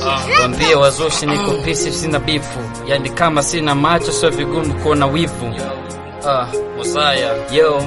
Wambie wazushi niko pisi, sina bifu, yani kama sina macho sio vigumu kuona wivu. Ah, Mosaya yo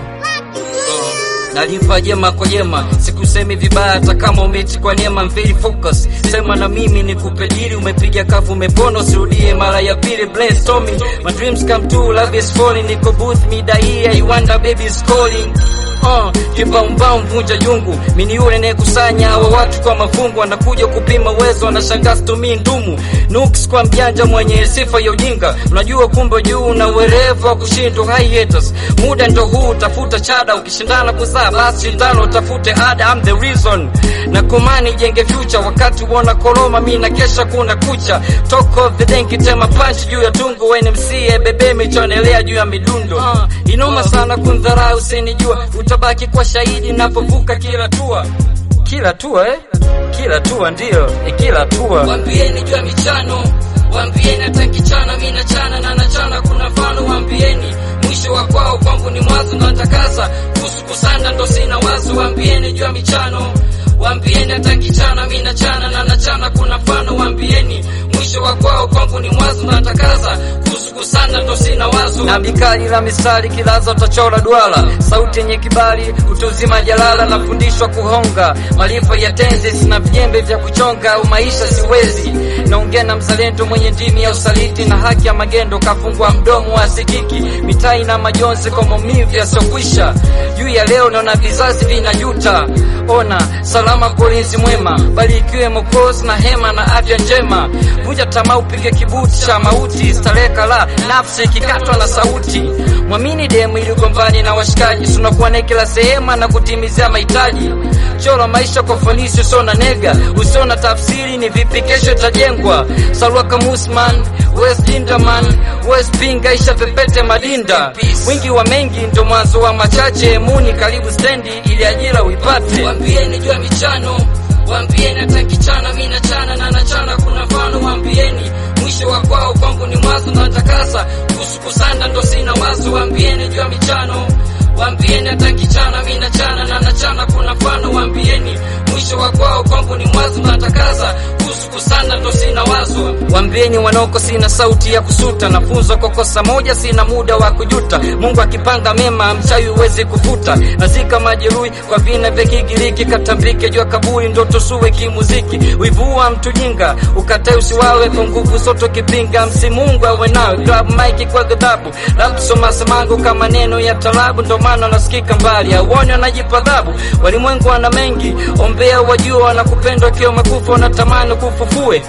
nalipa jema kwa jema, sikusemi vibaya hata kama umeti kwa neema. I'm very focus, sema na mimi nikupe dili, umepiga kafu umepona, usirudie mara ya pili. Brainstorming, my dreams come true, love is falling, niko booth mida hii, I wonder baby is calling Uh, kimbaumbau mvunja jungu, mini yule nayekusanya hawa watu kwa mafungu, wanakuja kupima uwezo, wanashangaa situmii ndumu nuks kwa mjanja mwenye sifa ya ujinga. Unajua kumbe juu na uwerevu wa kushindwa. High haters, muda ndo huu, tafuta chada, ukishindana kuzaa basi shindano, utafute ada. I'm the reason na komani jenge future, wakati uona koloma mi na kesha kuna kucha. Talk of the day kitema punch juu ya tungu, NMC bebe michonelea juu ya midundo. Uh, inoma sana kundharau, usinijua utabaki kwa shahidi napovuka kila tua kila tua eh? kila tua ndio eh, kila tua Wambieni jua michano, wambieni hata kichana mi nachana na nachana kuna mfano, wambieni mwisho wa kwao kwangu ni mwanzo na natakasa kuhusu kusanda ndo sina wazo, wambieni jua michano, wambieni hata kichana mi nachana na nachana kuna mfano, wambieni mwisho wa kwao kwangu ni mwanzo na natakasa kuhusu kusanda ndo sina wazo. na bikali la misali kilaza utachora duara, sauti yenye kibali utuzima jalala, nafundishwa kuhonga maarifa ya tenzi na vijembe vya kuchonga au maisha siwezi. Naongea na mzalendo mwenye ndimi ya usaliti na haki ya magendo, kafungwa mdomo wa sikiki mitai na majonzi kwa maumivu yasokwisha. Juu ya leo naona vizazi vinajuta, ona salama polinzi mwema, bali ikiwemo kozi na hema na afya njema. Vunja tamaa, upige kibuti cha mauti, starehe kala nafsi ikikatwa na sauti. Mwamini demu ili ugombani na washikaji, tunakuwa naye kila sehemu na kutimizia mahitaji. Chora maisha kwa ufanisi, usio na nega, usio na tafsiri, ni vipi kesho itajengwa. Salwa Kamusman, West Linderman, West Pinga, isha pepete madinda. Wingi wa mengi ndo mwanzo wa machache, muni karibu stendi ili ajira uipate. Wambieni jua michano, wambieni hata kichana mi nachana na nachana kuna mfano, wambieni mwisho wa kwao kwangu ni mwanzo na natakasa kuhusu kusanda ndo sina wazo, wambieni jua michano, wambieni hata kichana mi nachana na nachana kuna mfano, wambieni mwisho wa kwao kwangu ni mwanzo na natakasa kuhusu kusanda ndo sina wazo. Wambieni wanoko sina sauti ya kusuta, nafunzwa kwa kosa moja, sina muda wa kujuta. Mungu akipanga mema, mchawi huwezi kufuta. Nazika majeruhi kwa vina vya Kigiriki, katambike jua kaburi, ndoto suwe kimuziki. Wivua mtu jinga, ukatae usiwawe kwa nguvu soto kipinga. Msi Mungu awe nawe, grab mic kwa ghadhabu, rap soma samangu kama neno ya talabu, ndo maana nasikika mbali, auone wanajipa adhabu. Walimwengu wana mengi, ombea wajua, wanakupenda wakiwa makufa, wanatamani kufufue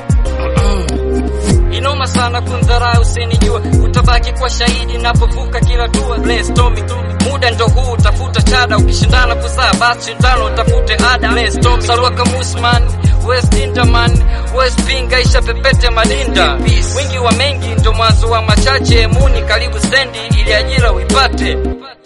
Inoma sana kundharau, usinijua utabaki kwa shahidi napovuka kila tua. Brainstorming, muda ndo huu, tafuta chada, ukishindana kuzaa basi shindano, utafute ada. Brainstorming, Salwa Kamusman, West Linderman, West Pinga, isha pepete madinda. Wingi wa mengi ndo mwanzo wa machache, muni karibu stendi ili ajira uipate.